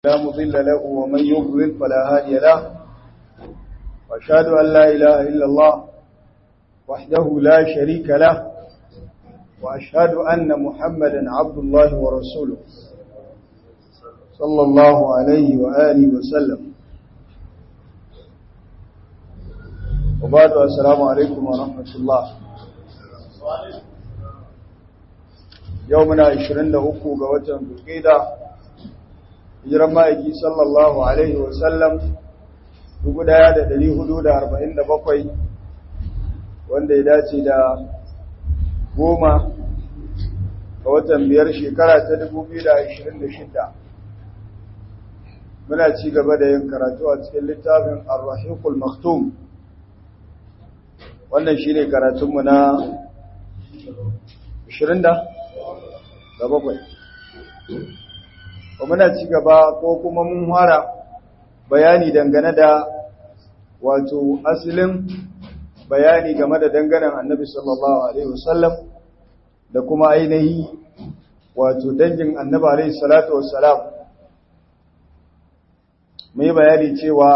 لا مضل له ومن يضلل فلا هادي له وأشهد أن لا إله إلا الله وحده لا شريك له وأشهد أن محمدا عبد الله ورسوله صلى الله عليه وآله وسلم وبعد السلام عليكم ورحمة الله يومنا 23 ga watan Zulqa'da hijiran ma'aiki sallallahu alaihi wasallam 1447 wanda ya dace da goma ga watan biyar shekara ta 2026 muna ci gaba da yin karatu a cikin littafin ar-rahiqul maktum wannan shine karatunmu na 20 da bakwai ba muna ci gaba ko kuma mun fara bayani dangane da wato asalin bayani game da danganan annabi sallallahu alaihi wasallam da kuma ainihi wato dangin annabi alaihi salatu wassalam mai bayani cewa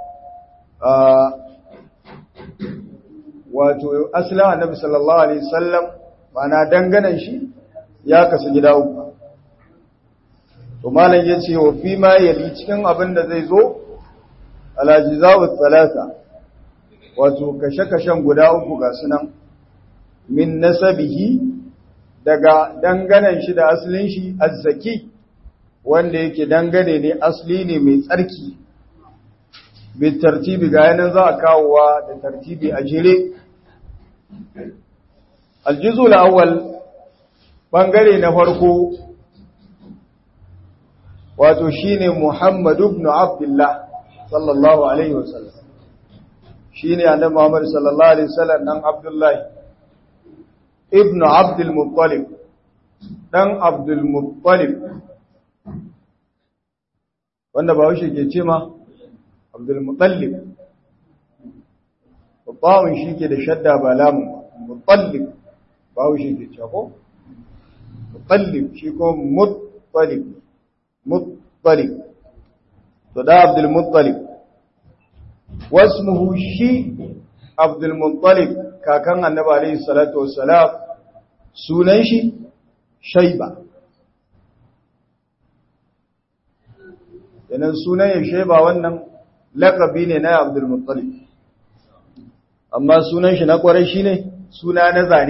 wato asalin annabi sallallahu alaihi wasallam ma'ana danganan shi ya kasu gida uku to malam yace wa fi ma yali cikin abin da zai zo alajiza'u thalatha wato kashe-kashen guda uku ga sunan min nasabihi daga danganan shi da aslin shi azzaki wanda yake dangane ne asli ne mai tsarki bi tartibi ga yanan za a kawowa da tartibi a jere aljuzul awwal bangare na farko wato shine Muhammad ibn Abdullah sallallahu alaihi wasallam shine annabi Muhammad sallallahu alaihi wasallam dan Abdullah ibn Abdul Muttalib dan Abdul Muttalib wanda ba shi ke ce ma Abdul Muttalib babban shi ke da shadda ba lamun Muttalib ba shi ke ce ko Muttalib shi ko Muttalib Muttalib to da Abdul Muttalib wasmuhu shi Abdul Muttalib kakan Annabi alayhi salatu wassalam sunan shi Shayba yanan sunan ya Shayba wannan laqabi ne na Abdul Muttalib amma sunan shi na kwarai shine suna na zane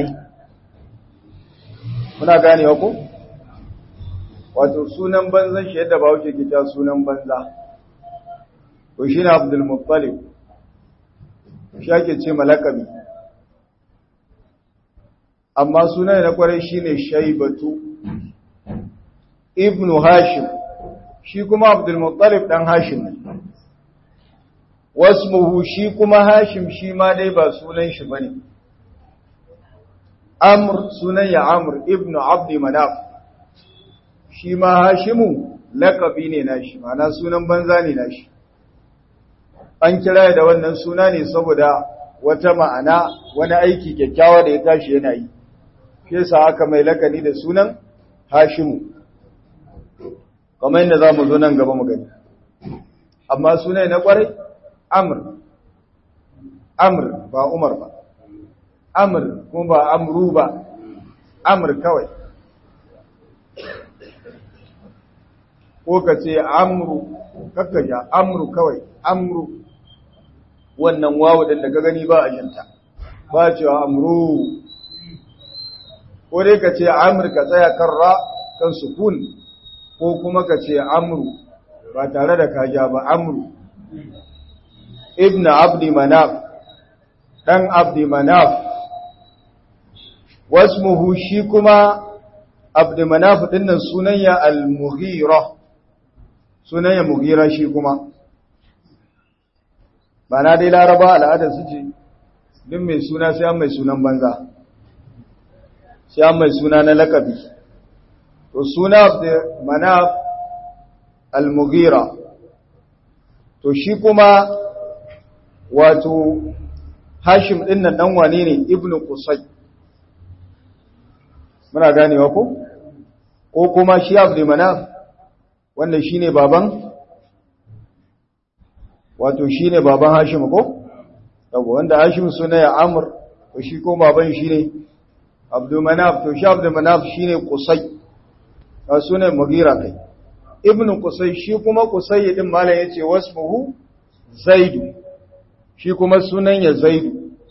muna ganewa ko wato sunan banzan shi yadda ba wuce kita sunan banza to shi ne abdul muttalib shi ake ce malakabi amma sunan na kwarai shi ne shaibatu ibnu hashim shi kuma abdul muttalib dan hashim ne wasmuhu shi kuma hashim shi ma dai ba sunan shi bane amr sunan ya amr ibnu abdi manaf shi ma hashimu lakabi ne nashi mana sunan banza ne nashi an kira da wannan suna ne saboda wata ma'ana wani aiki kyakkyawa da ya tashi yana yi shi yasa aka mai lakani da sunan hashimu kamar yadda za mu zo nan gaba mu gani amma suna na kwarai amr amr ba umar ba amr kuma ba amru ba amr kawai ko ka ce amru kakkaja amru kawai amru wannan wawu din da ka gani ba a jinta ba cewa amru ko dai ka ce amr ka tsaya kan ra kan sukun ko kuma ka ce amru ba tare da kaja ba amru ibn abdi manaf dan abdi manaf wasmuhu shi kuma abdi manaf dinnan sunan ya al-mughira sunan ya mugira shi kuma ba na dai laraba al'adar su ce din mai suna sai an mai sunan banza sai an mai suna na lakabi to suna da mana al-mugira to shi kuma wato hashim din nan dan wane ne ibnu qusay muna ganewa ko ko kuma shi abdu manaf wanda shine baban wato shine baban Hashim ko yabo wanda Hashim suna ya Amr to shi ko baban shine Abdul Manaf to shi Abdul Manaf shine Qusay a sunan Mughira kai Ibn Qusay shi kuma Qusay din malam yace wasmuhu Zaid shi kuma sunan ya Zaid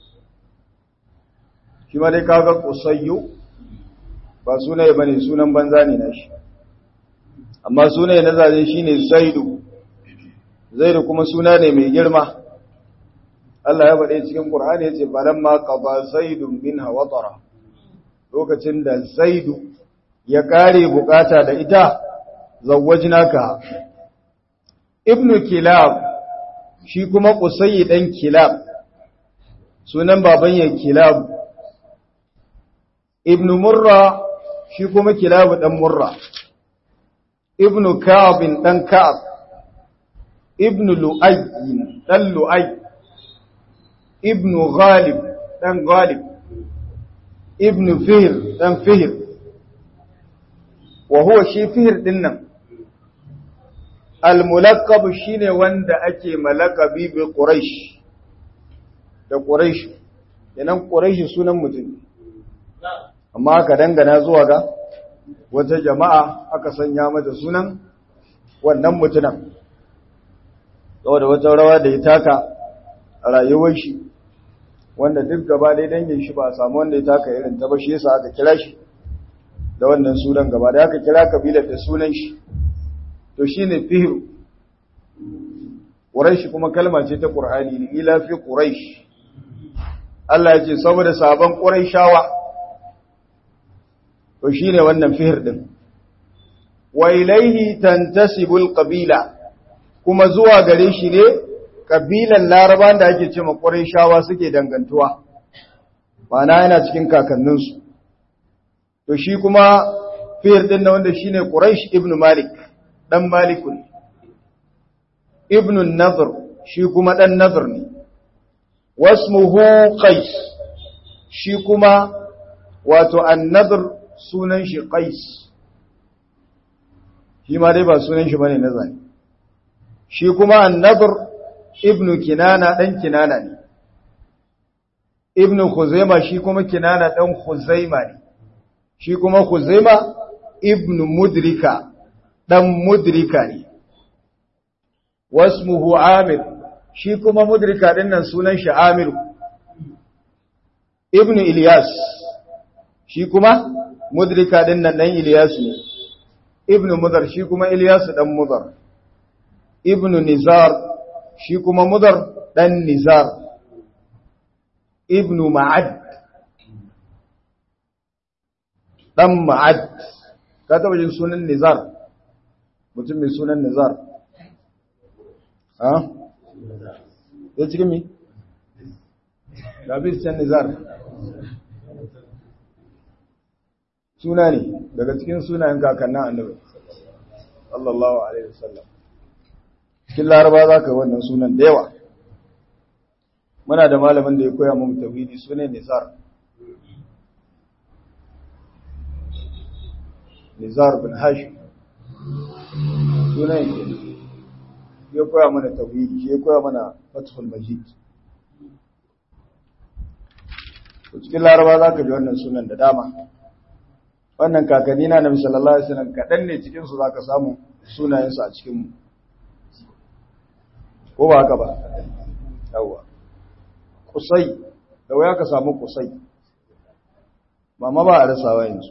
shi ma dai kaga Qusayyu ba sunaye bane sunan banza ne nashi amma sunaye na zaje shine Zaidu Zaidu kuma suna ne mai girma Allah ya faɗe cikin Qur'ani yace balamma qada Zaidun minha watara lokacin da Zaidu ya kare bukata da ita zawwajnaka Ibn Kilab shi kuma Qusay dan Kilab sunan baban ya Kilab Ibn Murra shi kuma Kilab dan Murra Ibn Ka'ab dan Ka'ab Ibn Lu'ay dan Lu'ay Ibn Ghalib dan Ghalib Ibn Fihr dan Fihr wa huwa shi Fihr din nan al-mulaqqab shine wanda ake malakabi bi Quraysh da Quraysh yanan Quraysh sunan mutum amma aka dangana zuwa ga wata jama'a aka sanya mata sunan wannan mutunan saboda wata rawa da ya taka a rayuwar shi wanda duk gaba dai dangin shi ba a samu wanda ya taka irin ta ba shi yasa aka kira shi da wannan sunan gaba da aka kira kabilar da sunan shi to shine fihru quraish kuma kalma ce ta qur'ani ne ila fi quraish Allah ya ce saboda sabon quraishawa to shine wannan fihr din wa ilaihi tantasibul qabila kuma zuwa gare shi ne kabilan laraban da ake cewa quraishawa suke dangantuwa ma'ana yana cikin kakanninsu to shi kuma fihr din na wanda shine quraish ibn malik dan malikun ibn an-nadhr shi kuma dan nadhr ne wasmuhu qais shi kuma wato an-nadhr sunan shi qais shi ma dai ba sunan shi bane na zane shi kuma an-nadhr ibn kinana dan kinana ne ibn khuzaima shi kuma kinana dan khuzaima ne shi kuma khuzaima ibn mudrika dan mudrika ne wasmuhu amir shi kuma mudrika din nan sunan shi amir ibn ilyas shi kuma mudrika din nan dan ilyas ne ibn mudar shi kuma ilyas dan mudar ibn nizar shi kuma mudar dan nizar ibn ma'ad dan ma'ad ka taba jin sunan nizar mutum mai sunan nizar ha ya cikin mi labis can nizar suna ne daga cikin sunayen kakannin annabi sallallahu alaihi wasallam cikin laraba za ka wannan sunan da yawa muna da malamin da ya koya mu tawhidi sunan nizar nizar bin hashim sunan yake ya koya mana tauhidi shi ya koya mana fathul majid to cikin laraba za ka ji wannan sunan da dama wannan kakanni na nabi sallallahu alaihi wasallam kadan ne cikin su zaka samu sunayensu a cikin mu ko ba haka ba yawa kusai da waya ka samu kusai mama ba a rasawa yanzu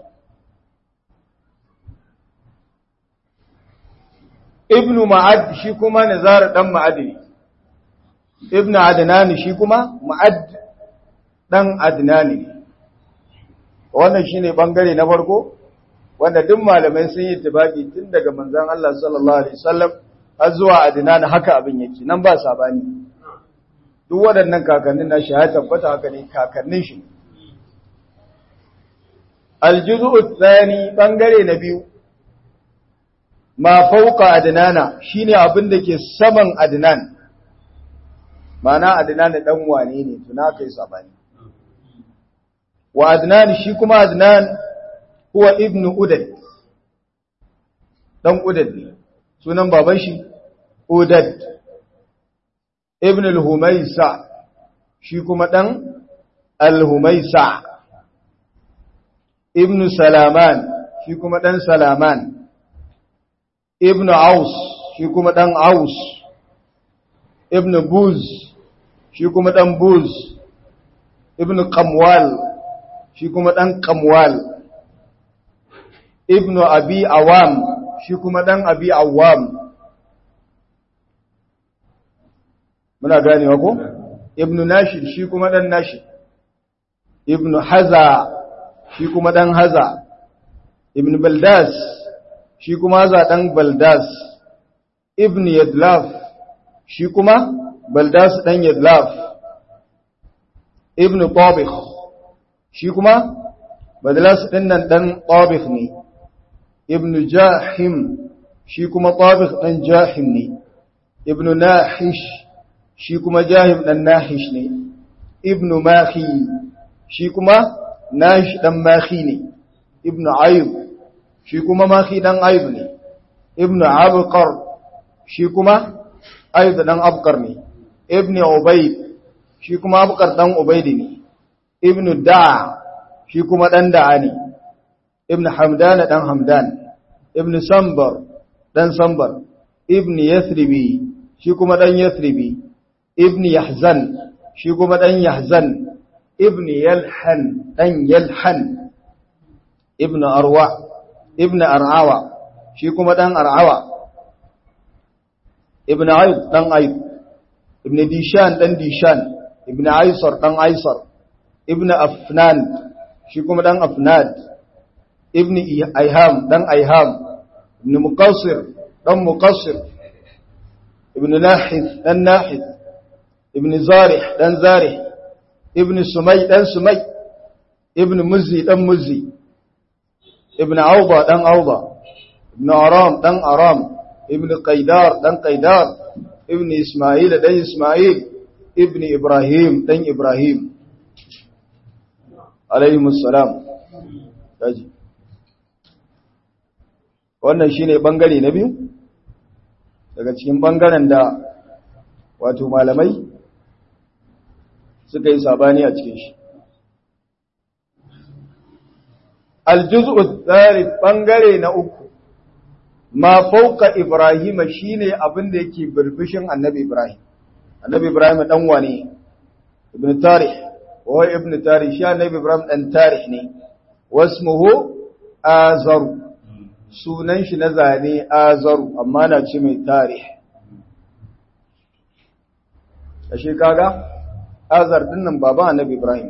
ibnu ma'ad shi kuma nizar dan ma'ad ne ibnu adnan shi kuma ma'ad dan adnan ne wannan shine bangare na farko wanda duk malamai sun yi tibaki tun daga manzon Allah sallallahu alaihi wasallam har zuwa adnan haka abin yake nan ba sabani duk waɗannan kakannin na ya tabbata haka ne kakannin shi aljuzu tsani bangare na biyu ma fauka adnana shine abin da ke saman adnan mana adnan dan wane ne tuna kai sabani wa adnan shi kuma adnan huwa ibnu udad dan udad ne sunan baban shi Udad ibn al-Humaysa shi kuma dan al-Humaysa ibn Salaman shi kuma dan Salaman ibn Aus shi kuma dan Aus ibn Buz shi kuma dan Buz ibn Qamwal shi kuma dan Qamwal ibn Abi Awam shi kuma dan Abi Awam muna ganewa ko ibn Nashid shi kuma dan Nashid ibn Haza shi kuma dan Haza ibn Baldas shi kuma Haza dan Baldas ibn Yadlaf shi kuma Baldas dan Yadlaf ibn Tabikh shi kuma Baldas din nan dan Tabikh ne ibn Jahim shi kuma Tabikh dan Jahim ne ibn Nahish shi kuma Jahim dan Nahish ne ibn Mahi shi kuma Nash dan Mahi ne ibn Ayb shi kuma Mahi dan Ayb ne ibn Abqar shi kuma Ayb dan Abqar ne ibn Ubayd shi kuma Abqar dan Ubayd ne ibn Da'a shi kuma dan Da'a ne ibn Hamdan dan Hamdan ibn Sambar dan Sambar ibn Yathribi shi kuma dan Yathribi ibn Yahzan shi kuma dan Yahzan ibn Yalhan dan Yalhan ibn Arwa ibn Ar'awa shi kuma dan Ar'awa ibn Aib dan Aib ibn Dishan dan Dishan ibn Aisar dan Aisar ibn Afnan shi kuma dan Afnad ibn Aiham dan Aiham ibn Muqassir dan Muqassir ibn Nahith dan Nahith ibn Zarih dan Zarih ibn Sumay dan Sumay ibn Muzzi dan Muzzi ibn Awba dan Awba ibn Aram dan Aram ibn Qaidar dan Qaidar ibn Ismail dan Ismail ibn Ibrahim dan Ibrahim alayhi salam daji wannan shine bangare na biyu daga cikin bangaren da wato malamai suka yi sabani a cikin shi aljuz'u thalith bangare na uku ma fauka ibrahim shine abin da yake birbishin annabi ibrahim annabi ibrahim dan wane ibn tarih wa ibn tarih shi annabi ibrahim dan tarih ne wasmuhu azar sunan shi na zane azaru amma na ce mai tarih ashe kaga azar dinnan baba annabi ibrahim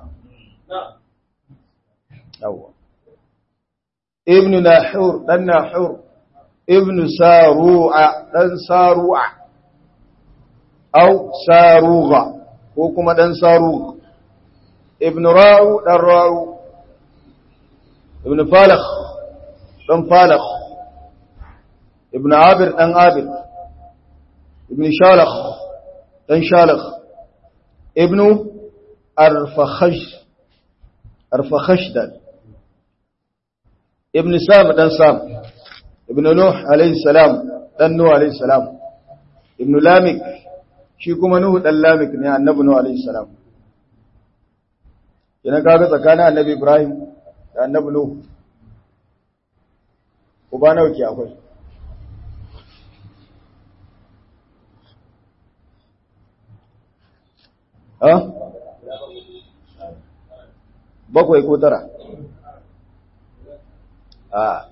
yawa ibn nahur dan nahur ibn saru'a dan saru'a au saruga ko kuma dan saruga ibn ra'u dan ra'u ibn falakh dan falakh ibn abir dan abir ibn shalakh dan shalakh ibn arfakhash arfakhashdal ibn sam dan sam ibn nuh alayhi salam dan nuh alayhi salam ibn lamik shi kuma nuh dan lamik ne annabi nuh alayhi salam yana kaga tsakanin annabi ibrahim da annabi nuh uba nawa ke akwai ha bakwai ko tara a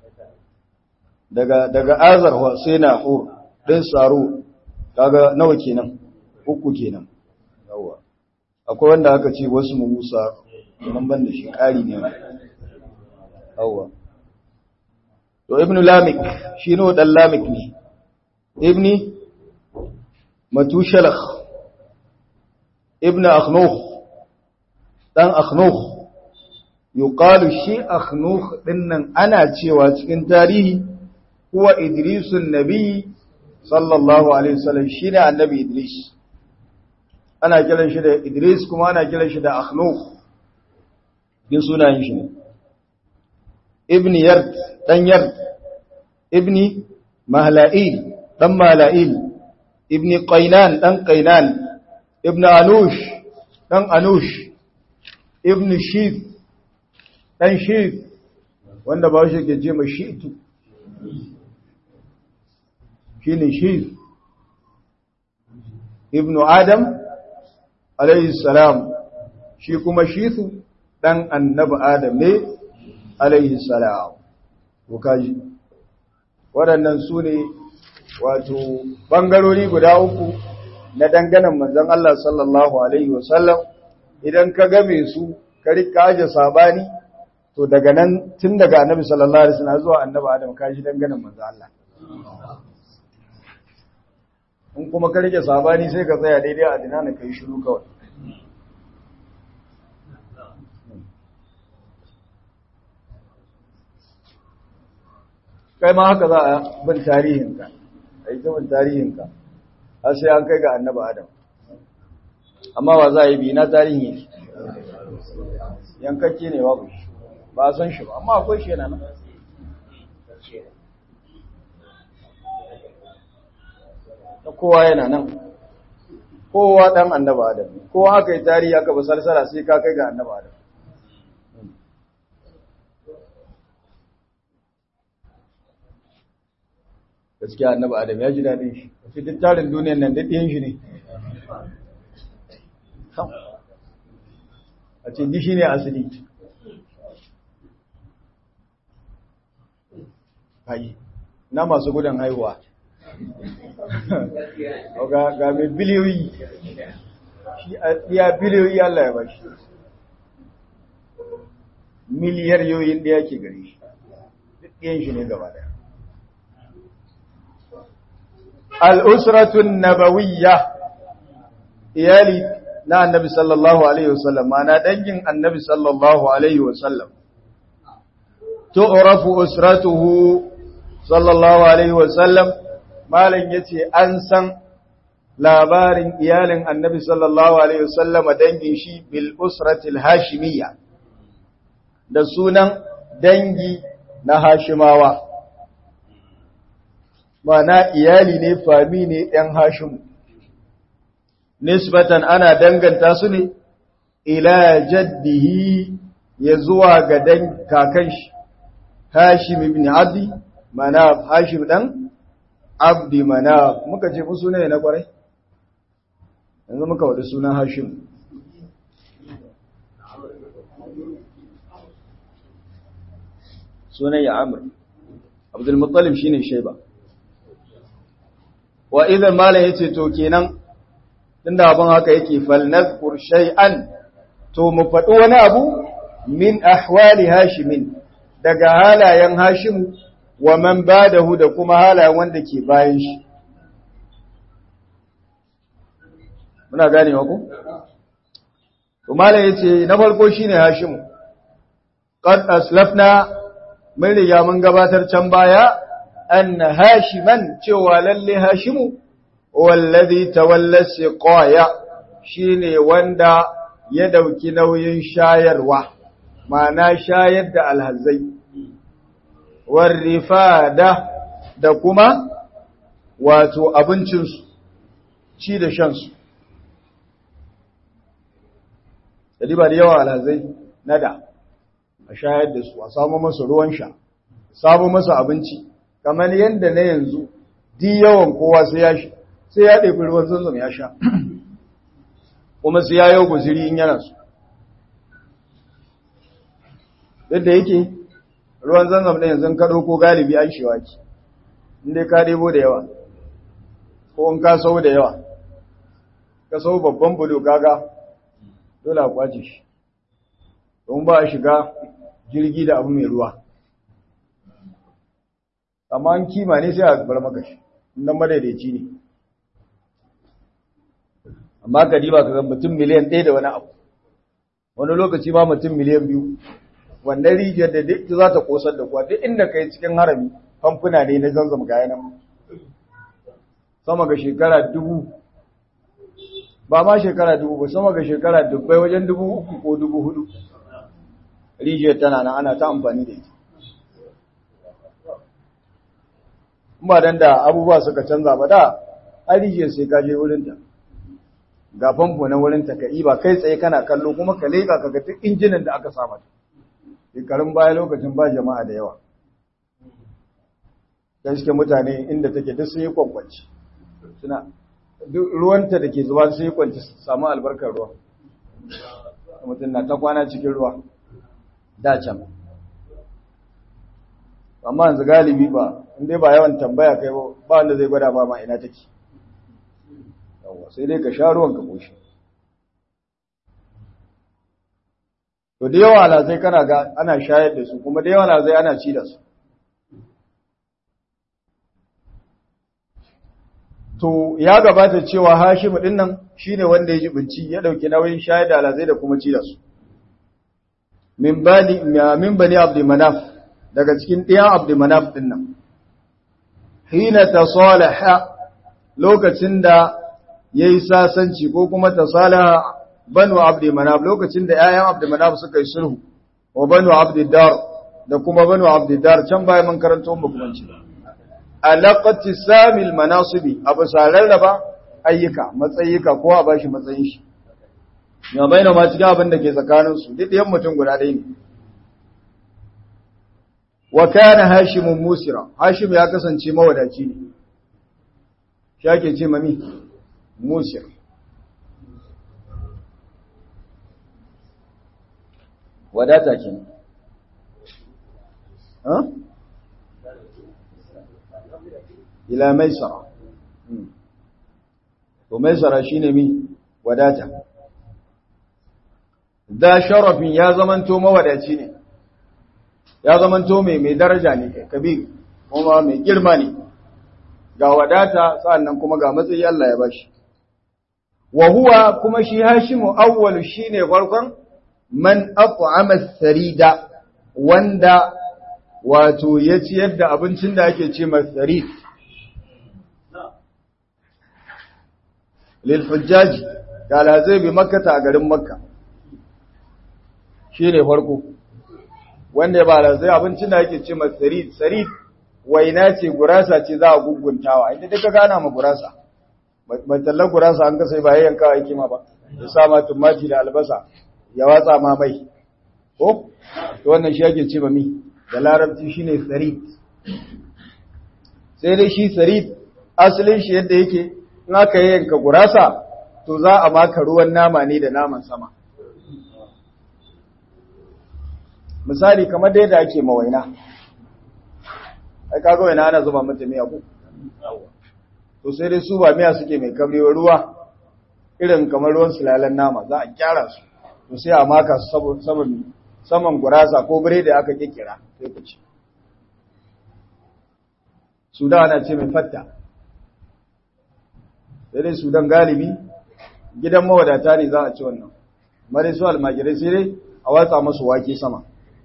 daga daga azar sai na hur din saro kaga nawa kenan uku kenan yawa akwai wanda aka ce wasu mu musa nan ban da shi kari ne yawa to ibnu lamik shi ne dan lamik ne ibni matushalakh ibnu akhnukh dan akhnukh yuqalu shi akhnukh dinnan ana cewa cikin tarihi huwa idrisun nabi sallallahu alaihi wasallam shine annabi idris ana kiran shi da idris kuma ana kiran shi da akhnukh din sunayen shi ne ibn yard dan yard ibni mahla'il dan mala'il ibn qainan dan qainan ibn anush dan anush ibn shif dan shif wanda ba shi ke ce ma shitu shine shif ibn adam alayhi salam shi kuma shitu dan annabi adam ne alayhi salam kaji waɗannan su ne wato ɓangarori guda uku na danganan manzan Allah sallallahu Alaihi wasallam idan ka game su ka rika aje sabani to daga nan tun daga annabi sallallahu Alaihi wasallam zuwa annabi Adam ka shi danganan manzan Allah in kuma ka rike sabani sai ka tsaya daidai a dinana ka yi shiru kawai kai ma haka za a bin tarihinka a yi bin tarihinka har sai an kai ga annaba adam amma ba za a yi bi na tarihin yake yankakke ne babu shi ba a san shi ba amma akwai shi yana nan kowa yana nan kowa dan annaba adam kowa aka yi tarihi aka ba salsala sai ka kai ga annaba adam gaskiya annabi adam ya ji daɗin shi wace duk tarin duniyan nan daɗin shi ne a ce gishi ne asali hayi na masu gudan haihuwa ga mai biliyoyi shi ya biliyoyi Allah ya bashi miliyar yoyin da yake gari shi duk ɗiyan shi ne gaba daya al'usratun nabawiyya iyali na annabi sallallahu Alaihi wasallam mana dangin annabi sallallahu Alaihi wasallam tu'rafu usratuhu sallallahu Alaihi wasallam malam ya ce an san labarin iyalin annabi sallallahu Alaihi wasallam dangin shi bil usratil hashimiyya da sunan dangi na hashimawa mana iyali ne fami ne ‘yan hashimu, nisbatan ana danganta su ne, ila jaddihi ya zuwa ga dan kakan shi, hashim ibn abdi, mana hashim ɗan abdi mana muka ce musu ne na kwarai? Yanzu muka waɗi sunan hashim. Sunan ya amur, Abdulmuttalib shi ne shaiba. wa idan malam yace to kenan tunda abin haka yake falnazkur shay'an to mu faɗi wani abu min ahwali hashimin daga halayen hashim wa man badahu da kuma halayen wanda ke bayan shi muna gane ku to malam yace na farko shine hashim qad aslafna mun riga mun gabatar can baya أن هاشما cewa lalle hashimu wallazi tawalla siqaya shine wanda ya dauki nauyin shayarwa ma'ana shayar da alhazai warifada da kuma wato abincinsu ci da shansu da ba da yawa alhazai nada a shayar da su a samu masa ruwan sha samu masa abinci kamar yadda na yanzu di yawan kowa sai ya shi sai ya ɗebi ruwan zanzam ya sha kuma sai ya yau guziri in yana su yadda yake ruwan zanzam na yanzu kaɗo ko galibi an shewa ki inda ka ɗebo da yawa ko in ka sau da yawa ka sau babban bulo gaga dole a kwace shi don ba a shiga jirgi da abu mai ruwa amma an kima ne sai a bar maka shi nan madaidaici ne amma ka diba ka mutum miliyan ɗaya da wani abu wani lokaci ma mutum miliyan biyu wannan rijiyar da duk za ta kosar da kuwa duk inda ka yi cikin harami famfuna ne na zanzam ga nan sama ga shekara dubu ba ma shekara dubu ba sama ga shekara dubbai wajen dubu uku ko dubu hudu rijiyar tana nan ana ta amfani da ita ba dan da abubuwa suka canza ba da arijiyar sai ka je wurinta ga famfo na wurinta ka ba kai tsaye kana kallo kuma ka leƙa ka ga duk injinan da aka samata shekarun baya lokacin ba jama'a da yawa gaske mutane inda take duk sun yi kwankwanci suna ruwanta da ke zuwa sun yi kwanci samu albarkar ruwa mutum na ta kwana cikin ruwa da can amma yanzu galibi ba inda ba yawan tambaya kai ba wanda zai gwada ba ma ina take yawa sai dai ka sha ruwan ka koshi to da yawa na sai kana ga ana shayar da su kuma da yawa na zai ana ci da su to ya gabata cewa Hashim din nan shine wanda ya jibinci ya dauki nauyin shayar da alazai da kuma ci da su min bani min bani Abdul Manaf daga cikin ɗiyan Abdul Manaf din nan hina tasalaha lokacin da yayi sasanci ko kuma tasalaha banu Abdul Manaf lokacin da ƴaƴan Abdul Manaf suka yi sulhu wa banu Abdul Dar da kuma banu Abdul Dar can baya mun karanto mu kuma ci alaƙati samil manasubi abu raba ayyuka matsayika ko a bashi matsayin shi ya bayyana ma cikin abin da ke tsakaninsu duk ɗayan mutum guda ɗaya ne wa kana hashimun musira hashim ya kasance mawadaci ne shi ake ce mami musir wadata ke ha? ila maisara to maisara shine mi wadata da sharafin ya zamanto mawadaci ne ya zamanto mai mai daraja ne kabir kuma mai girma ne ga wadata sannan kuma ga matsayi Allah ya bashi wa huwa kuma shi hashimu awwalu shine farkon man at'ama sarida wanda wato ya ciyar da abincin da ake ce masarid lilhujjaji ga alhazai bi makkata a garin makka shi ne farko wanda ya ba alhazai abincin da ake ce ma sarid sarid waina ce gurasa ce za a guguntawa inda duka gana ma gurasa mai tallar gurasa an kasa ba yayyan kawai kima ba ya sa ma tumati da albasa ya watsa ma mai ko to wannan shi ake ce ma mi da larabci shine sarid sai dai shi sarid asalin shi yadda yake in aka yi yanka gurasa to za a maka ruwan nama ne da naman sama misali kamar da yadda ake mawaina ai kaga waina ana zuba mata miya ko to sai dai su ba miya suke mai kabri wa ruwa irin kamar ruwan sulalan nama za a kyara su to sai a maka su saman saman gurasa ko biredi aka kikira sai ku ci su da ana ce mai fatta sai dai sudan galibi gidan mawadata ne za a ci wannan mare su almajirai sai dai a watsa masu wake sama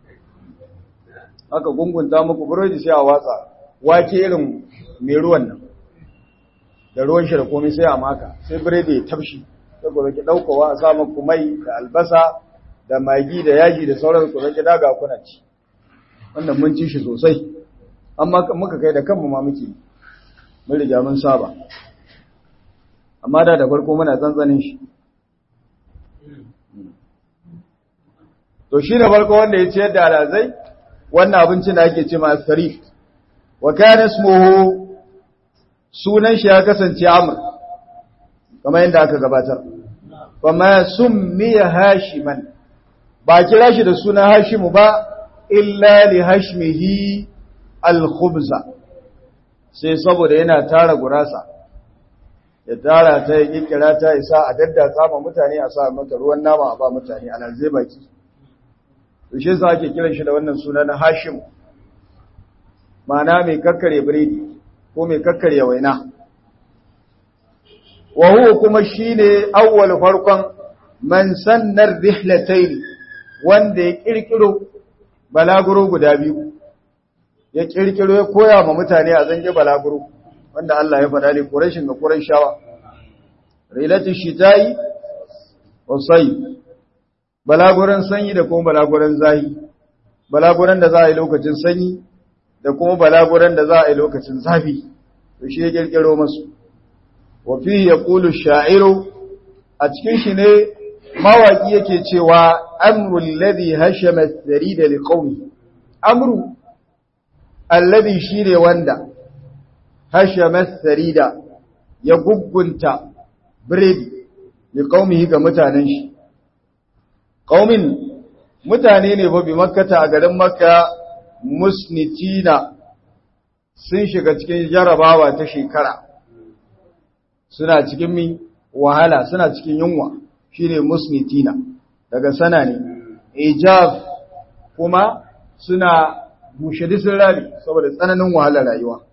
aka gungunta muku burodi sai a watsa wake irin mai ruwan nan da ruwan shi da komai sai a maka sai biredi ya tafshi sai ku zaki daukowa a sa muku mai da albasa da magi da yaji da sauran ku zaki daga kuna ci wannan mun ci shi sosai amma muka kai da kanmu ma muke mun riga mun saba amma da da farko muna tsantsanin shi to shi ne farko wanda ya ciyar da alazai wannan abincin da ake ce ma sarif wa kana ismuhu sunan shi ya kasance amr kamar yadda aka gabatar kuma summiya hashiman ba kira shi da sunan hashimu ba illa li hashmihi al-khubza sai saboda yana tara gurasa ya tara ta yi kikira ta isa a daddatsa ma mutane a sa mata ruwan nama a ba mutane a nan zai baki to shi yasa ake kiran shi da wannan suna na Hashim ma'ana mai kakkare biredi ko mai kakkare waina wa huwa kuma shine awwal farkon man sannar rihlatayn wanda ya kirkiro balaguro guda biyu ya kirkiro ya koya ma mutane a zange balaguro wanda Allah ya faɗa ne Qurayshin ga Qurayshawa rilatu shitai wa sayy balaguran sanyi da kuma balaguran zahi balaguran da za a yi lokacin sanyi da kuma balaguran da za a yi lokacin zafi to shi ya kirkiro masu wa fi yaqulu sha'iru a cikin shi ne mawaki yake cewa amru alladhi hashama as-sarida liqawmi amru alladhi shine wanda hashama as-sarida ya gugunta biredi liqawmihi ga mutanen shi qaumin mutane ne ba bi makkata a garin makka musnitina sun shiga cikin jarabawa ta shekara suna cikin mi wahala suna cikin yunwa shine musnitina daga sana ne ijab kuma suna bushe disin rami saboda tsananin wahalar rayuwa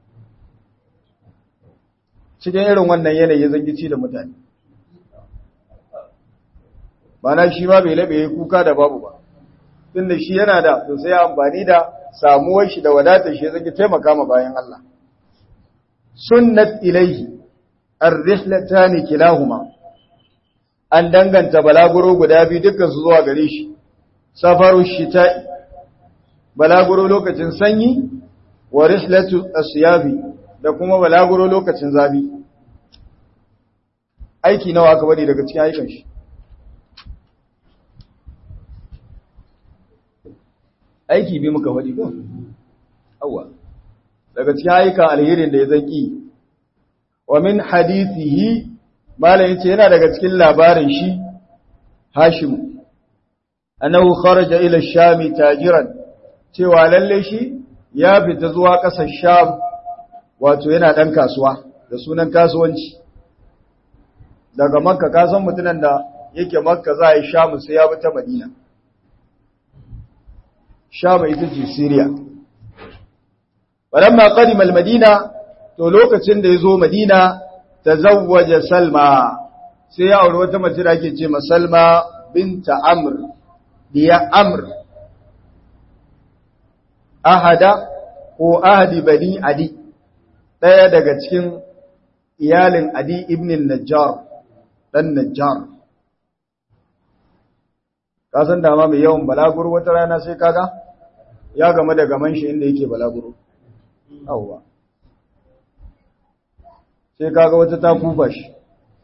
cikin irin wannan yanayi zangici da mutane Bana shi ma bai labe kuka da babu ba tunda shi yana da to sai amfani da samuwar shi da wadatar shi zai taimaka ma bayan Allah sunnat ilaihi ar-rihlatani kilahuma an danganta balaguro guda biyu dukkan su zuwa gare shi safaru shita'i balaguro lokacin sanyi wa rihlatu asyafi da kuma balaguro lokacin zafi aiki nawa aka bari daga cikin aikin shi aiki bi muka faɗi ko awwa daga cikin ayyukan alherin da ya zaki wa min hadithihi malam yace yana daga cikin labarin shi Hashim annahu kharaja ila sham tajiran cewa lalle shi ya fita zuwa ƙasar Sham wato yana dan kasuwa da sunan kasuwanci daga Makka kasan mutunan da yake Makka za a yi Sham sai ya bi ta Madina Sham ita ce Syria walamma qadima al-Madina to lokacin da yazo Madina tazawwaja Salma sai ya aure wata mace da ake ce ma Salma binta Amr diya Amr ahada ko ahadi bani Adi daya daga cikin iyalin Adi ibn Najjar dan Najjar kasan dama mai yawan balaguro wata rana sai kaga ya game da gaman shi inda yake balaguro yawwa sai kaga wata ta kufa shi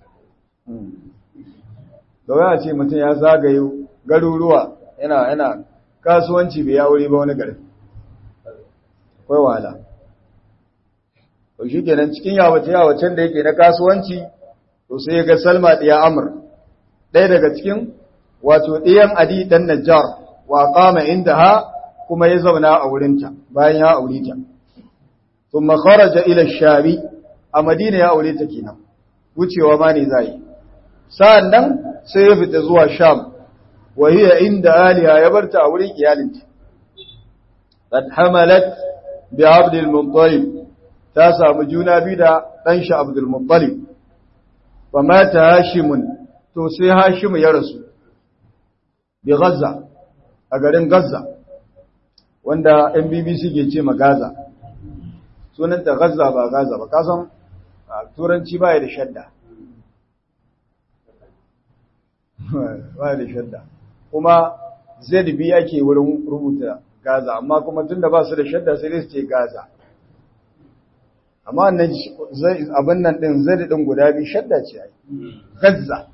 da waya ce mutum ya zagaye garuruwa yana yana kasuwanci bai yawuri ba wani gari kwai wahala to shi kenan cikin yawace yawacen da yake na kasuwanci to sai ya ga salma ɗaya amur ɗaya daga cikin wato ɗiyan adi ɗan najjar wa kama inda ha kuma ya zauna a wurinta bayan ya aure ta thumma kharaja ila shabi a madina ya aure ta kenan wucewa ma ne zai sa'annan sai ya fita zuwa sham wa hiya inda aliha ya barta a wurin iyalinta qad hamalat bi abd al-muttalib ta samu juna biyu da dan shi abd al-muttalib fa mata hashimun to sai hashim ya rasu bi Gaza a garin Gaza wanda yan BBC ke ce ma Gaza sunanta Gaza ba Gaza ba kasan turanci baya da shadda baya da shadda kuma ZB ake wurin rubuta Gaza amma kuma tunda ba su da shadda sai dai su ce Gaza amma wannan abin nan din zai din guda biyu shadda ce ai Gaza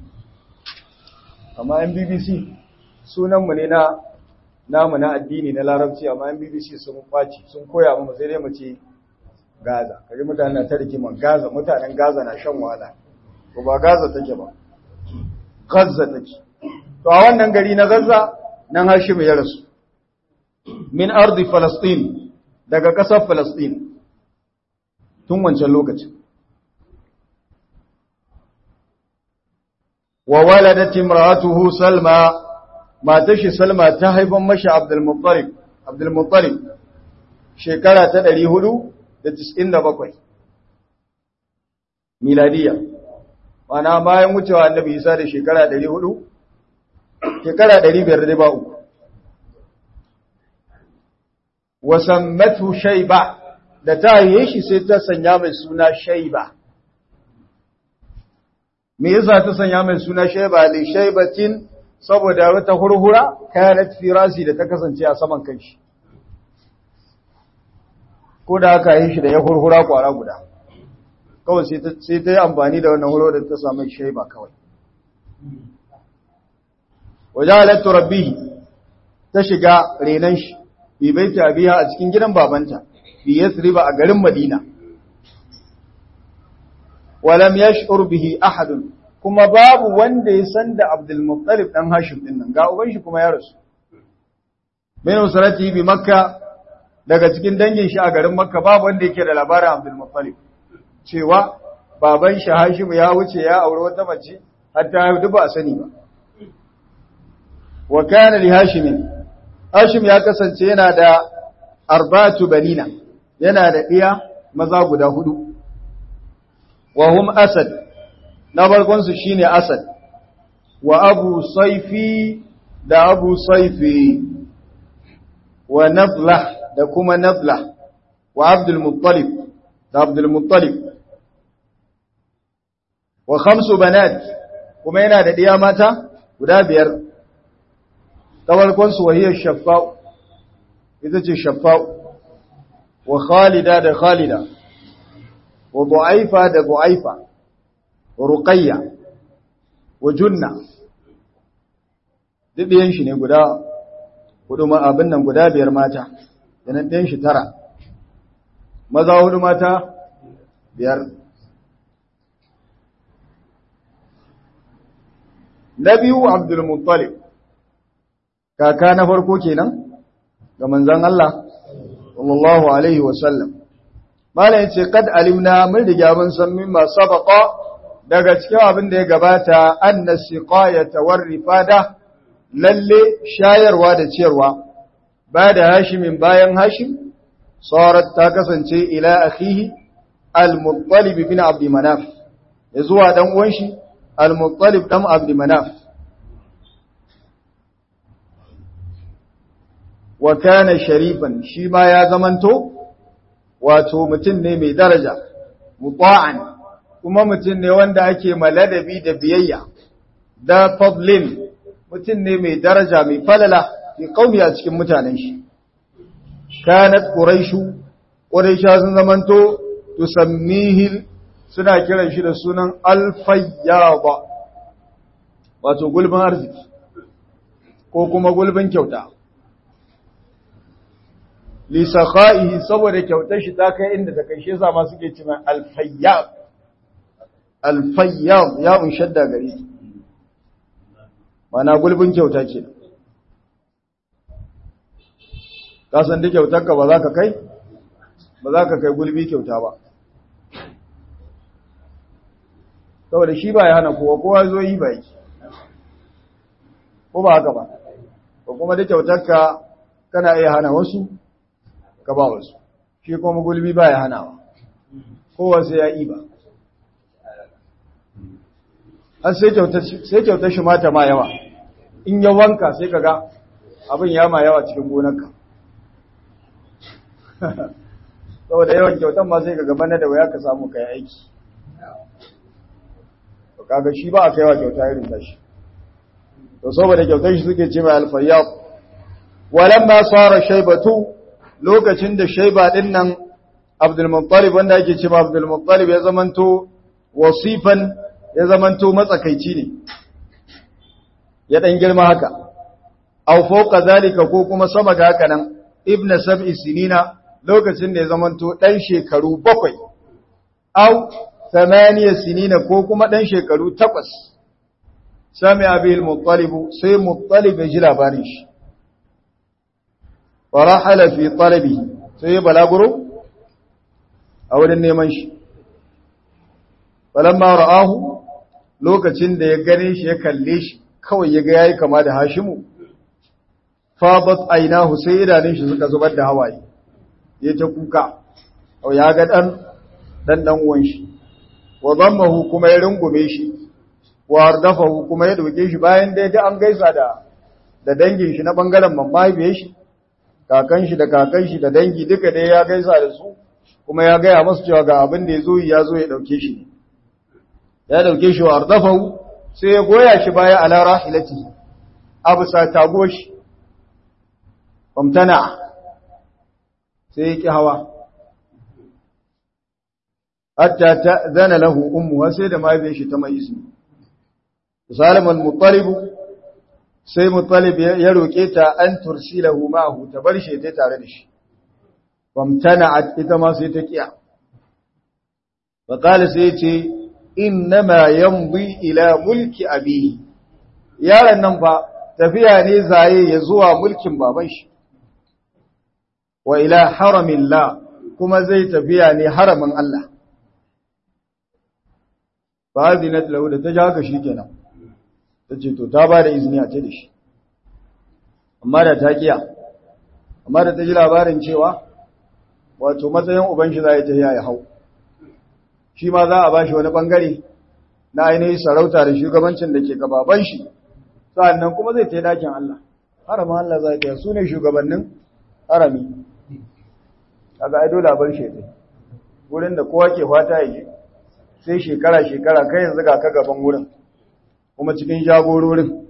amma yan BBC sunanmu ne na namu na addini na larabci amma yan BBC sun kwaci sun koya mu sai dai mu ce Gaza kaji mutanen na ta rigima Gaza mutanen Gaza na shan wahala ko ba Gaza take ba Gaza take to a wannan gari na Gaza nan Hashim ya rasu min ardi Falastin daga ƙasar Falastin tun wancan lokacin wa waladat imra'atuhu salma matar shi salma ta haifan mashi abdul muttalib abdul muttalib shekara ta 497 miladiya wana bayan wucewa annabi isa da shekara 400 shekara 500 ba uku wa sammatu shayba da ta yi shi sai ta sanya mai suna shayba me yasa ta sanya mai suna shaiba li shaibatin saboda wata hurhura kanat firasi da ta kasance a saman kanshi ko da aka yi shi da ya hurhura kwara guda kawai sai ta yi amfani da wannan huro da ta samu shaiba kawai waje halattu rabbihi ta shiga renan shi bi baiti abiha a cikin gidan babanta bi yasriba a garin madina walam yash'ur bihi ahadun kuma babu wanda ya san da Abdul Muttalib dan Hashim din nan ga uban shi kuma ya rasu min usrati bi makka daga cikin dangin shi a garin makka babu wanda yake da labarin Abdul Muttalib cewa baban shi Hashim ya wuce ya aure wata mace hatta ya duba a sani ba wa kana li Hashim Hashim ya kasance yana da arbatu banina yana da iya maza guda hudu wa hum asad na farkonsu shi ne Asad, wa Abu Saifi da Abu Saifi, wa Nabla da kuma Nabla, wa Abdulmuttalib da Abdulmuttalib, wa Khamsu Banat kuma yana da ɗiya mata guda biyar, ta farkonsu wahiyar Shaffa'u, ita ce Shaffa'u, wa Khalida da Khalida, wa Bu'aifa da Bu'aifa. ruqayya wa junna ɗiɗiyan shi ne guda hudu abin nan guda biyar mata yana ɗiyan shi tara maza hudu mata biyar na biyu abdulmuttalib kaka na farko kenan ga manzan Allah sallallahu alaihi wasallam malam yace kad alimna mun riga mun san mimma sabaqa daga cikin abin da ya gabata anna siqayata war rifada lalle shayarwa da ciyarwa ba da hashimin bayan hashim sarat ta kasance ila akhihi al-muttalib bin abd manaf ya zuwa dan uwan shi al-muttalib dan abd manaf wa kana sharifan shi ma ya zamanto wato mutum ne mai daraja muta'an kuma mutum ne wanda ake maladabi da biyayya da fadlin mutum ne mai daraja mai falala fi qaumi a cikin mutanen shi kanat quraishu quraisha sun zamanto tusammihi suna kiran shi da sunan alfayyaba wato gulbin arziki ko kuma gulbin kyauta li sakha'ihi saboda kyautar shi ta kai inda ta kai shi yasa ma suke cewa alfayyab alfayyab ya unshadda gare ta mana gulbin kyauta ke ka san da kyautar ka ba za ka kai ba za ka kai gulbi kyauta ba saboda shi ba ya hana kowa kowa zo yi ba yake ko ba haka ba ko kuma da kyautar ka kana iya hana wasu ka ba wasu shi kuma gulbi ba ya hanawa kowa sai ya yi ba har sai kyautar shi mata ma yawa in ya wanka sai ka ga abin ya ma yawa cikin gonarka saboda yawan kyautar ma sai ka gaba na da waya ka samu kai aiki kaga shi ba a kaiwa kyauta irin da shi to saboda kyautar shi suke ce mai alfayyab walamma sara shaibatu lokacin da shaiba din nan abdul muttalib wanda ake cewa abdul muttalib ya zamanto wasifan ya zamanto matsakaici ne ya dan girma haka aw fawqa zalika ko kuma sama ga haka nan ibnu sab'i sinina lokacin da ya zamanto dan shekaru bakwai aw thamaniya sinina ko kuma dan shekaru takwas sami abil muttalib sai muttalib ya ji labarin shi farahala fi talabi sai ya balaguro a wurin neman shi falamma ra'ahu lokacin da ya gane shi ya kalle shi kawai ya ga yayi kama da Hashimu fabat ainahu sai idanun shi suka zubar da hawaye ya ta kuka au ya ga dan dan dan uwan shi wa dammahu kuma ya rungume shi wa ardafahu kuma ya doke shi bayan da ya an gaisa da da dangin shi na bangaren mahaifiyar shi kakan shi da kakan shi da dangi duka dai ya gaisa da su kuma ya gaya masu cewa ga abin da ya zo ya zo ya dauke shi ya dauke shi wa ardafahu sai ya goya shi baya ala rahilati abu sa tago shi famtana sai ya ki hawa hatta ta'zana lahu ummu sai da mahaifiyar shi ta mai izini salim al-muttalib sai muttalib ya roke ta an tursilahu ma'ahu ta bar shi ta tare da shi famtana'at ita ma sai ta kiya fa qala sai ce innama yamdi ila mulki abihi yaron nan fa tafiya ne zaye ya zuwa mulkin baban shi wa ila haramillah kuma zai tafiya ne haramin Allah fa hadinat lahu da ta ja haka shikenan tace to ta bada izini a ce da shi amma da ta kiya amma da ta ji labarin cewa wato matsayin uban shi zai ta ya hau shi ma za a bashi wani bangare na ainihin sarauta da shugabancin da ke gababan shi sa'annan kuma zai tai dakin Allah haramin Allah zai ta su ne shugabannin harami kaga ai dole a bar shi dai wurin da kowa ke fata ya je sai shekara shekara kai yanzu ga ka gaban wurin kuma cikin jagororin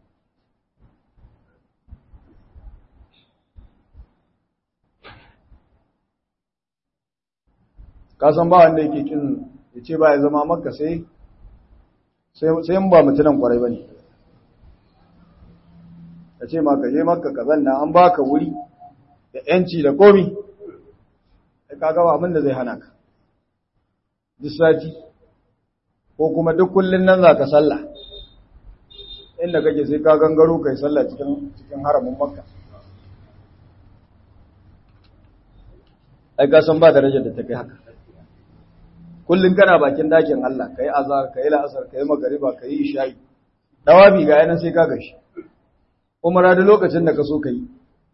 ka san ba wanda yake kin ya ce ba ya zama makka sai sai ba mutunan kwarai ba ne ka ce ma ka je makka ka zanna an baka wuri da yanci da komi sai ka gaba abin da zai hana ka duk sati ko kuma duk kullun nan za ka sallah inda kake sai ka gangaro kai sallah cikin cikin haramin makka ai ka san ba darajar da ta kai haka kullun kana bakin dakin Allah kai azhar kai la'asar kai magariba kai isha'i dawabi ga yana sai ka gashi umara da lokacin da ka so kai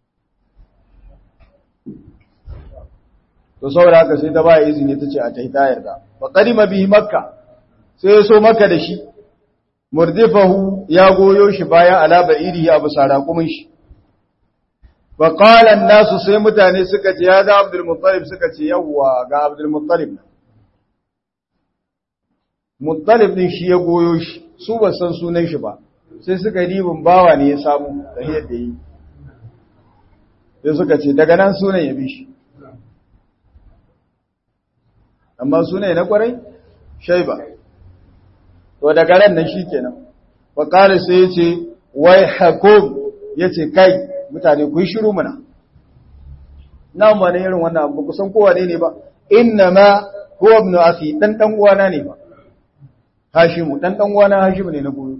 to saboda haka sai ta ba izini ta ce a ta yi ta yarda fa qadima bihi makka sai ya so makka da shi murdifahu ya goyo shi baya ala ba'irihi abu saraqumin shi fa qala an-nasu sai mutane suka ce ya da Abdul Muttalib suka ce yawwa ga Abdul Muttalib Muttalib din shi ya goyo shi su ba san sunan shi ba sai suka ribin bawa ne ya samu da yadda yi sai suka ce daga nan sunan ya bi shi amma sunan na kwarai shaiba to daga ran nan shikenan fa qala sai yace wai hakum yace kai mutane ku yi shiru muna nan ba ne irin wannan abu kusan kowa ne ba inna ma huwa ibn akhi dan dan uwana ne ba hashimu dan dan uwana hashimu ne na goyo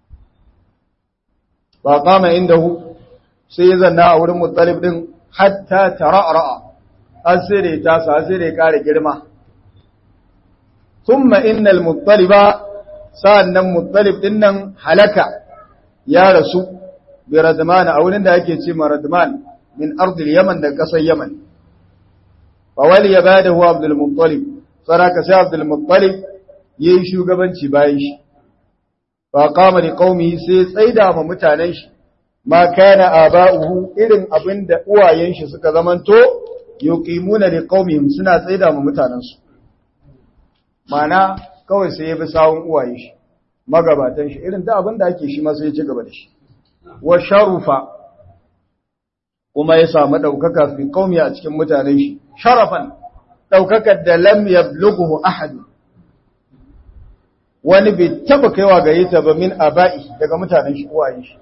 ba kama indahu sai ya zanna a wurin muttalib din hatta tara'ra asire ta sa asire kare girma thumma innal muttaliba sa'annan muttalib din nan halaka ya rasu bi radman a wurin da ake ce ma radman min ardil yaman da kasar yaman fa wali ya bada huwa abdul muttalib saraka sai abdul muttalib yayi shugabanci bayan shi fa qama li qaumihi sai tsaida ma mutanen shi ma kana aba'uhu irin abinda uwayen shi suka zamanto yuqimuna li qaumihim suna tsaida ma mutanen su mana kawai sai ya bi sawun uwaye shi magabatan shi irin da abinda ake shi ma sai ya ci gaba da shi wa sharufa kuma ya samu daukaka fi qaumi a cikin mutanen shi sharafan daukakar da lam yablughu ahad wani bai taba kaiwa gare ta ba min aba'i daga mutanen shi uwaye shi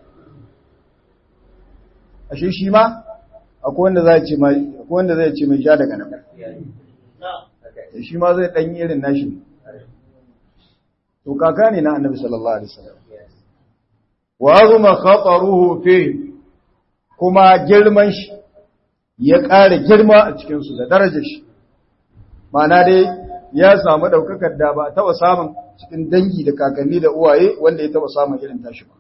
ashe shi ma akwai wanda zai ce mai akwai wanda zai ce mai sha daga nan shi ma zai dan irin nashi to kaka ne na annabi sallallahu alaihi wasallam wa azuma khataruhu fi kuma girman shi ya ƙara girma a cikin su da darajar shi ma'ana dai ya samu daukakar da ba taba samun cikin dangi da kakanni da uwaye wanda ya taba samun irin tashi ba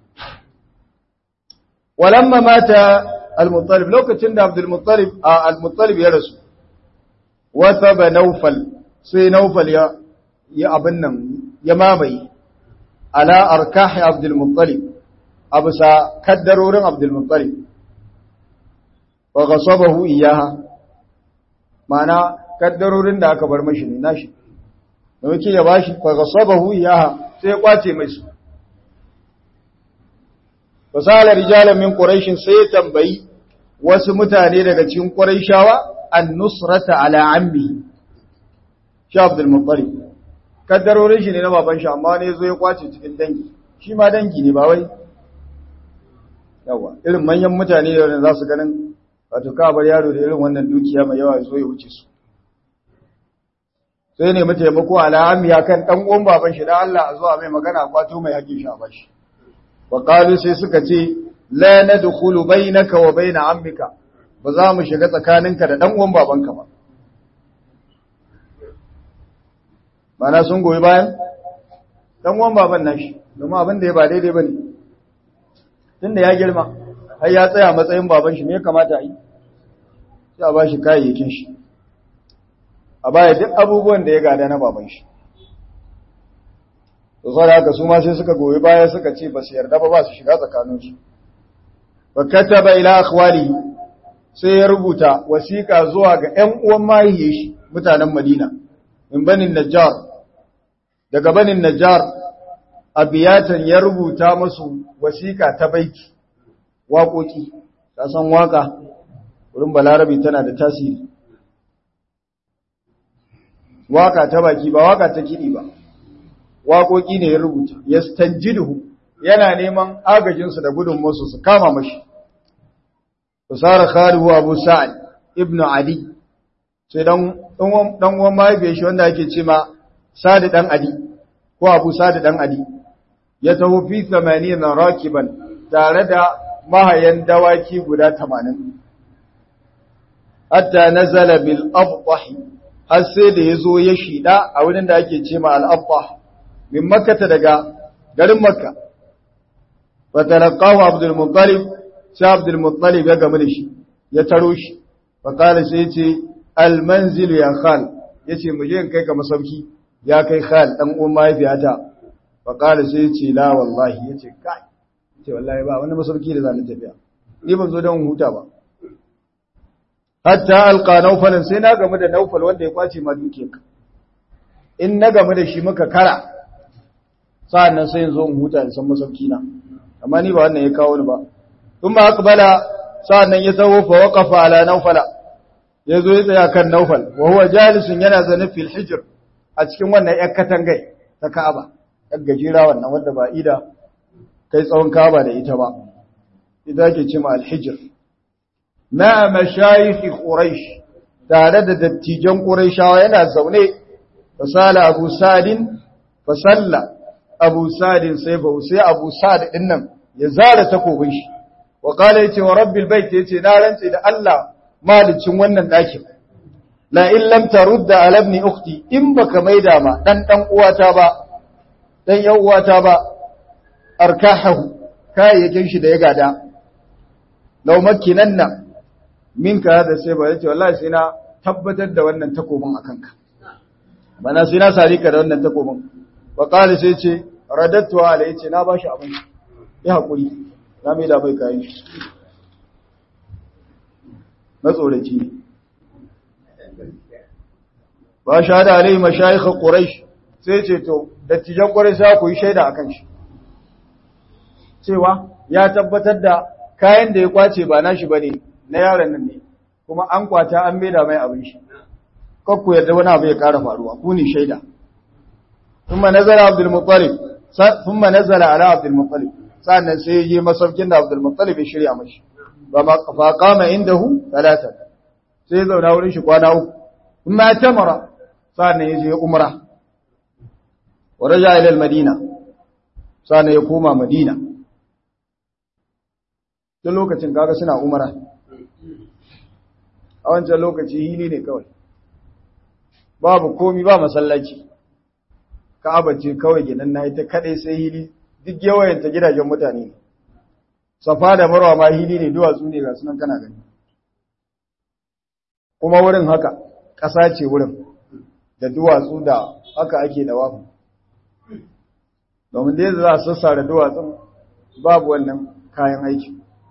walamma mata al-muttalib lokacin da abdul muttalib al-muttalib ya rasu wata ba naufal sai naufal ya ya abin nan ya mamaye ala arkahi abdul muttalib abusa kaddarorin abdul muttalib wa ghasabahu iyaha ma'ana kaddarorin da aka bar mashi ne nashi da muke ya bashi fa ghasabahu iyaha sai ya kwace mai su fasala rijalan min quraish sai tambayi wasu mutane daga cikin quraishawa an nusrata ala ammi shi Abdul Muttalib kaddarorin shi ne na baban shi amma ne zo ya kwace cikin dangi shi ma dangi ne ba wai yawa irin manyan mutane da za su ganin wato ka bar yaro da irin wannan dukiya mai yawa zo ya wuce su sai ne mu taimako al'amiya kan dan uwan baban shi dan Allah a zo a mai magana kwato mai hakkin shi a bashi wa qalu sai suka ce la nadkhulu bainaka wa bain ammika ba za mu shiga tsakaninka da dan uwan babanka ba mana sun goyi bayan dan uwan baban nashi domin abin da ya ba daidai bane tunda ya girma har ya tsaya matsayin baban shi me ya kamata a yi sai a bashi kayayyakin shi a baya duk abubuwan da ya gada na baban shi to sai haka su ma sai suka goyi baya suka ce ba su yarda ba ba su shiga tsakaninsu fa kataba ila akhwali sai ya rubuta wasiƙa zuwa ga ƴan uwan mahiyye shi mutanen Madina min banin Najjar daga banin Najjar abiyatan ya rubuta musu wasiƙa ta baiki waƙoƙi ka san waka wurin balarabi tana da tasiri waka ta baki ba waka ta kiɗi ba waƙoƙi ne ya rubuta yastanjiduhu yana neman agajinsu da gudunmuwarsu su kama mashi Usara Khalihu Abu Sa'ad ibn Ali sai dan dan uwan mahaifiyar shi wanda ake ce ma Sa'ad dan Ali ko Abu Sa'ad dan Ali ya taho fi 80 rakiban tare da mahayan dawaki guda 80 hatta nazala bil abtah har sai da yazo ya shida a wurin da ake ce ma al abtah min makkata daga garin makka fa talaqahu abdul muttalib sai abdul muttalib ya gamu da shi ya taro shi fa qala sai ya ce al manzil ya khal yace mu je in kai ka masauki ya kai khal dan uwan mahaifiyata fa qala sai ya ce la wallahi yace kai ce wallahi ba wani masauki da zan tafiya ni ban zo don huta ba hatta alqa nawfalan sai na gamu da nawfal wanda ya kwace ma dukiyarka in na gamu da shi muka kara sa'annan sai in zo in huta in san masauki na amma ni ba wannan ya kawo ni ba kuma aqbala sa'annan ya tawo fa waqafa ala nawfala yazo ya tsaya kan nawfal wa huwa jalisun yana zane fil hijr a cikin wannan yar katangai ta Ka'aba yar gajira wannan wanda ba ida kai tsawon Ka'aba da ita ba ita ke ce ma al-hijr ma mashayikh quraish tare da dattijan quraishawa yana zaune fasala abu sadin fasalla abu sadin sai ba sai abu sad din nan ya zara takobin shi wa qala yace wa rabbil bait yace na rantsi da Allah malicin wannan dakin la in lam tarudda ala ibn ukhti in baka maida ma dan dan uwata ba dan yan uwata ba arkahu kayayyakin shi da ya gada law makkinanna minka da sai ba yace wallahi sai na tabbatar da wannan takobin akan ka bana sai na sari ka da wannan takobin wa qala sai ce radattu ala yace na bashi abin ya hakuri na mai da bai kai na tsoraci ne ba shahada alai mashayikh quraish sai ce to dattijan quraish za ku yi shaida akan shi cewa ya tabbatar da kayan da ya kwace ba nashi bane na yaron nan ne kuma an kwata an maida mai abin shi kakku yarda wani abu ya ƙara faruwa ku ne shaida thumma nazara abdul muttalib thumma nazala ala abdul muttalib sannan sai yayi masaukin da abdul muttalib ya shirya mashi ba ma fa qama indahu talata sai zauna wurin shi kwana uku thumma tamara sannan yaje umra wa raja ila al madina sannan ya koma madina tun lokacin kaga suna umra a wancan lokaci hili ne kawai babu komi ba masallaci ka'aba ce kawai gidan na ita kadai sai hili duk yawayanta gidajen mutane ne safa da marwa ma hili ne duwatsu ne ga sunan kana gani kuma wurin haka ƙasa ce wurin da duwatsu da haka ake da wafu domin da za a sassa da duwatsun babu wannan kayan aiki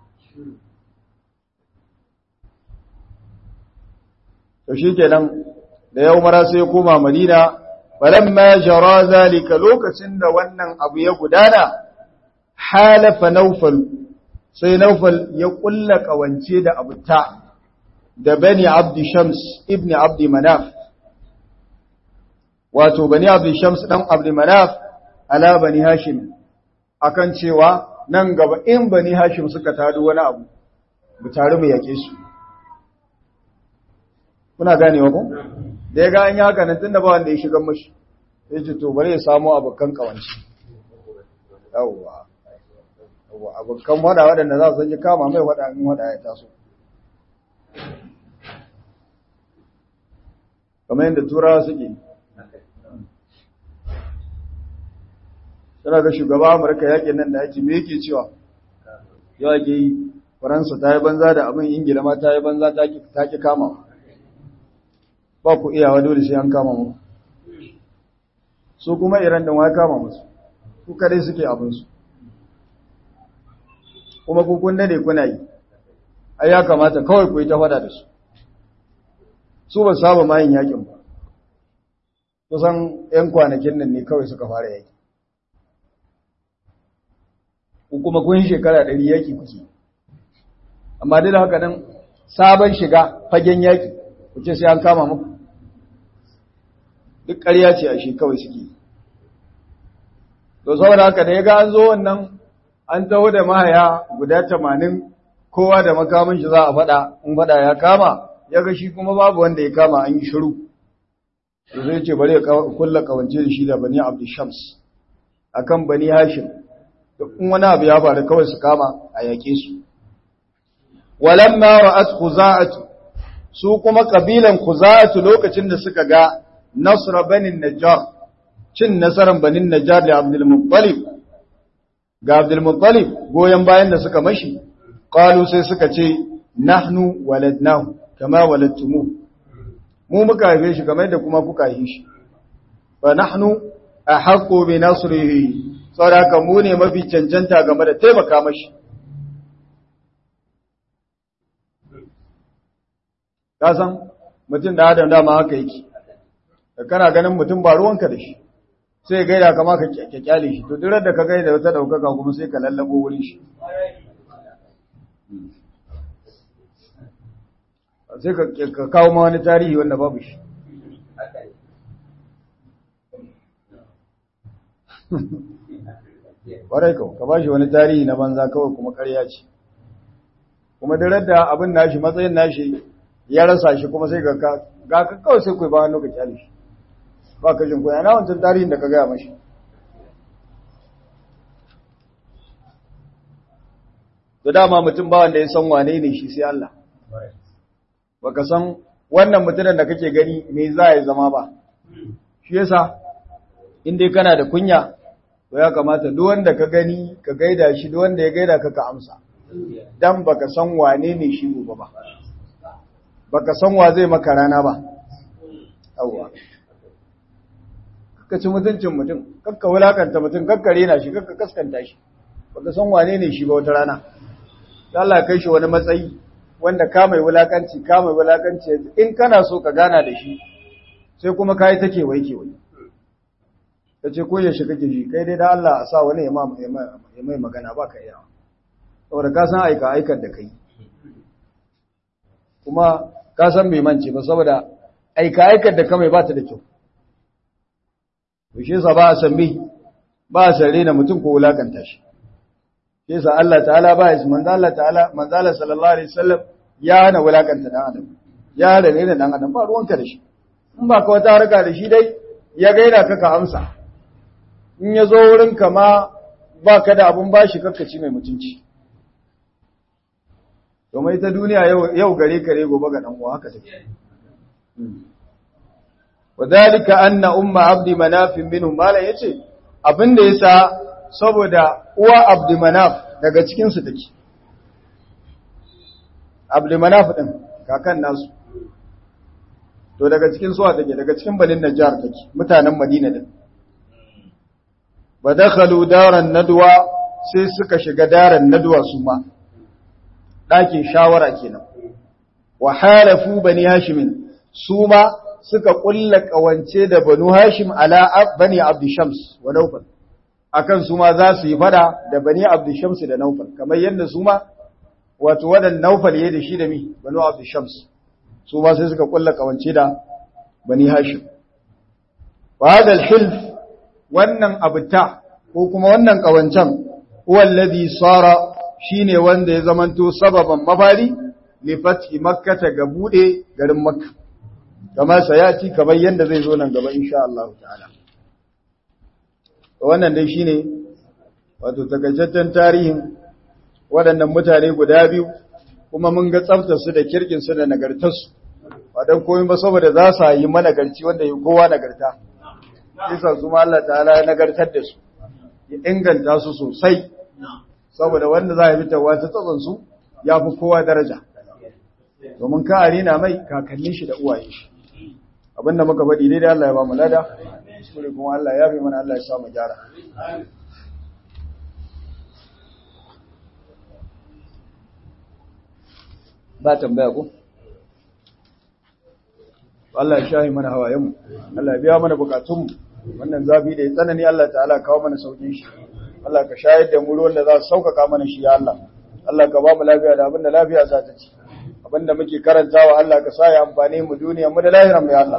to shi kenan da yau mara sai ya koma madina falamma jara zalika lokacin da wannan abu ya gudana halafa naufal sai naufal ya kulla kawance da abuta da bani abdi shams ibn abdi manaf wato bani abdul shams dan abdul manaf ala bani hashim akan cewa nan gaba in bani hashim suka tado wani abu mu tare mu yake su kuna ganewa ko da ya ga an yi haka nan tunda ba wanda ya shiga mashi ya ce to bari ya samu abokan kawanci yawwa yawwa abokan wada waɗanda za su ji kama mai wada in wada ya taso kamar yadda turawa suke suna ga shugaba amurka yakin nan da ake me yake cewa yau ake yi faransa ta yi banza da abin ingila ma ta yi banza ta ki kama ba ku iyawa dole sai an kama mu su kuma iran din wai kama musu ku kadai suke abinsu kuma ku kun dade kuna yi ai ya kamata kawai ku yi ta fada da su su ba saba ma yin yakin ba kusan 'yan kwanakin nan ne kawai suka fara yaki ku kuma kun shekara ɗari yaki kuke amma duk da haka nan sabon shiga fagen yaki kuce sai an kama muku duk ƙarya ce a shi kawai suke to saboda haka da ya ga an zo wannan an taho da mahaya guda tamanin kowa da makamin shi za a faɗa in faɗa ya kama ya ga shi kuma babu wanda ya kama an yi shiru to zai ce bari ya kulla kawance da shi da bani abdu shams akan bani hashim duk wani abu ya faru kawai su kama a yaƙe su walamma ra'at khuza'atu su kuma kabilan khuza'atu lokacin da suka ga nasra banin najjar cin nasaran banin najjar da abdul muttalib ga abdul muttalib goyen bayan da suka mashi qalu sai suka ce nahnu waladnahu kama waladtumu mu muka haife shi kamar da kuma kuka haife shi fa nahnu ahaqqu bi nasrihi saboda mu ne mafi cancanta game da taimaka mashi ka san mutum da adam dama haka yake da kana ganin mutum ba ruwanka da shi sai gaida kama ka kyale shi to duk da ka gaida wata daukaka kuma sai ka lallabo wurin shi sai ka kawo ma wani tarihi wanda babu shi ƙwarai kawo ka ba shi wani tarihi na banza kawai kuma ƙarya ce kuma da da abin nashi matsayin nashi ya rasa shi kuma sai ga ka kawai sai kai ba wani lokaci ali shi ba ka jin koya na wancan tarihin da ka gaya mashi da dama mutum ba wanda ya san wane ne shi sai Allah baka san wannan mutumin da kake gani me za ya zama ba shi yasa in dai kana da kunya to ya kamata duk wanda ka gani ka gaida shi duk wanda ya gaida ka ka amsa dan baka san wane ne shi gobe ba baka san wa zai maka rana ba yawwa ka ci mutuncin mutum kakka wulakanta mutum kakka rena shi kakka kaskanta shi baka san wane ne shi ba wata rana Allah ya kai shi wani matsayi wanda ka mai wulakanci ka mai wulakanci in kana so ka gana da shi sai kuma kai take wai ke wai kace ko ya shiga ji kai dai da Allah a sa wani ya mai magana ba ka iya saboda ka san aika aikar da kai kuma ka san bai mance ba saboda aika aikar da ka mai ba ta da kyau to shi yasa ba a san bi ba a san rena mutum ko wulakanta shi shi yasa Allah ta'ala ba ya manzo Allah ta'ala manzo Allah sallallahu alaihi wasallam ya hana wulakanta dan adam ya hana rena dan adam ba ruwanka da shi in ba ka wata harka da shi dai ya gaida ka ka amsa in ya zo wurin ka ma ba ka da abun bashi kakkaci mai mutunci domin ita duniya yau gare kare gobe ga ɗan'uwa haka take. Wadalika anna umma abdi manafin minu mala ya ce, abinda ya sa saboda uwa abdi manaf daga cikinsu take. Abdi manaf ɗin, kakan nasu. To daga cikin suwa take, daga cikin balin Najjar take, mutanen Madina ɗin. Ba dakhalu daren naduwa sai suka shiga daren naduwa su ma. ɗakin shawara kenan wa halafu bani hashimin su ma suka ƙulla ƙawance da banu hashim ala bani abdishams wa naufal akan su ma za su yi fada da bani abdishams da naufal kamar yadda su ma wato wadan naufal ya da shi da mi banu abdishams su ma sai suka ƙulla ƙawance da bani hashim wa hada al-hilf wannan abuta ko kuma wannan kawancan huwa alladhi sara shine wanda ya zamanto sababan mafari li fathi makkah ga bude garin makka kama sayati kamar yanda zai zo nan gaba insha Allah ta'ala wannan dai shine wato takaitaccen tarihin waɗannan mutane guda biyu kuma mun ga tsaftar su da kirkin su da nagartar su wadan komai ba saboda za su yi managarci wanda yi kowa nagarta isa su ma Allah ta'ala ya nagartar da su ya inganta su sosai saboda wanda za a fitarwa ta tsatson su ya fi kowa daraja domin ka arena mai kakannin shi da uwaye shi abinda muka faɗi dai da Allah ya ba mu lada kuskure kuma Allah ya fi mana Allah ya sa mu gyara ba tambaya ko Allah ya shahi mana hawayenmu Allah ya biya mana bukatunmu wannan zafi da ya tsanani Allah ta'ala kawo mana saukin shi Allah ka shayar da mu ruwan da za su sauƙaƙa mana shi ya Allah Allah ka ba mu lafiya da abin da lafiya za ta ci abin da muke karantawa Allah ka sa ya amfani mu duniya mu da lahiran mu ya Allah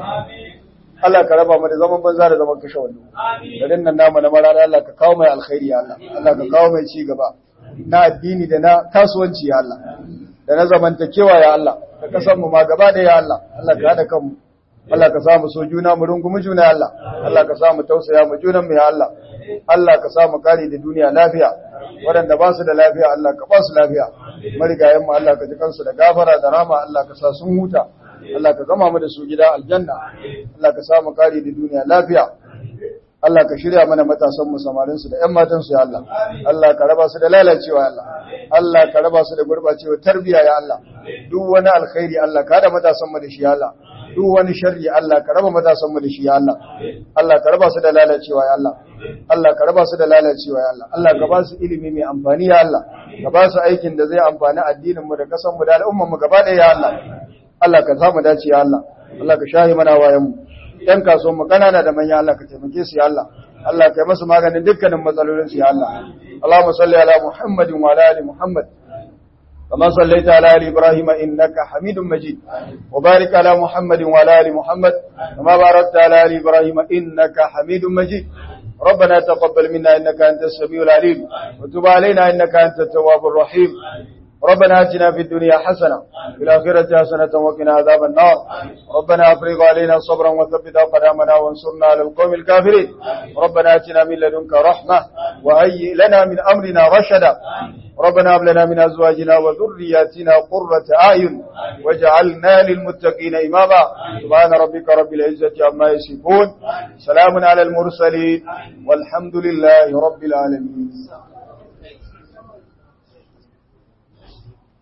Allah ka raba mu da zaman banza da zaman kashe wando garin nan namu na marana Allah ka kawo mai alkhairi ya Allah Allah ka kawo mai ci gaba na addini da na kasuwanci ya Allah da na zamantakewa ya Allah da kasan mu ma gaba da ya Allah Allah ka hada kanmu Allah ka samu so juna mu rungumi juna ya Allah Allah ka samu tausaya mu junan mu ya Allah Allah ka samu kare da duniya lafiya waɗanda ba su da lafiya Allah ka ba su lafiya marigayen mu Allah ka ji kansu da gafara da rama Allah ka sa sun huta Allah ka gama mu da su gida aljanna Allah ka samu kare da duniya lafiya Allah ka shirya mana matasan mu samarin su da ƴan matan su ya Allah Allah ka raba su da lalacewa ya Allah Allah ka raba su da gurbacewa tarbiya ya Allah duk wani alkhairi Allah ka da matasan mu da shi ya Allah duk wani sharri Allah ka raba matasan mu da shi ya Allah Allah ka raba su da lalacewa ya Allah Allah ka raba su da lalacewa ya Allah Allah ka ba su ilimi mai amfani ya Allah ka ba su aikin da zai amfani addinin mu da kasan mu da al'umman mu gaba ɗaya ya Allah Allah ka samu dace ya Allah Allah ka shahi mana wayan mu ‘yan kasuwan mu kanana da manya Allah ka taimake su ya Allah, Allah ka yi masu maganin dukkanin matsalolin su ya Allah. Allahumma salli ala Muhammadin wa ala ali Muhammad. كما صليت على آل إبراهيم إنك حميد مجيد وبارك على محمد وعلى آل محمد كما باركت على آل إبراهيم إنك حميد مجيد ربنا تقبل منا إنك أنت السميع العليم وتب علينا إنك أنت التواب الرحيم ربنا اتنا في الدنيا حسنة في الآخرة حسنة وقنا عذاب النار ربنا افرغ علينا صبرا وثبت أقدامنا وانصرنا على القوم الكافرين ربنا اتنا من لدنك رحمة وهيئ لنا من أمرنا رشدا ربنا هب لنا من أزواجنا وذرياتنا قرة أعين واجعلنا للمتقين إماما سبحان ربك رب العزة عما يصفون سلام على المرسلين والحمد لله رب العالمين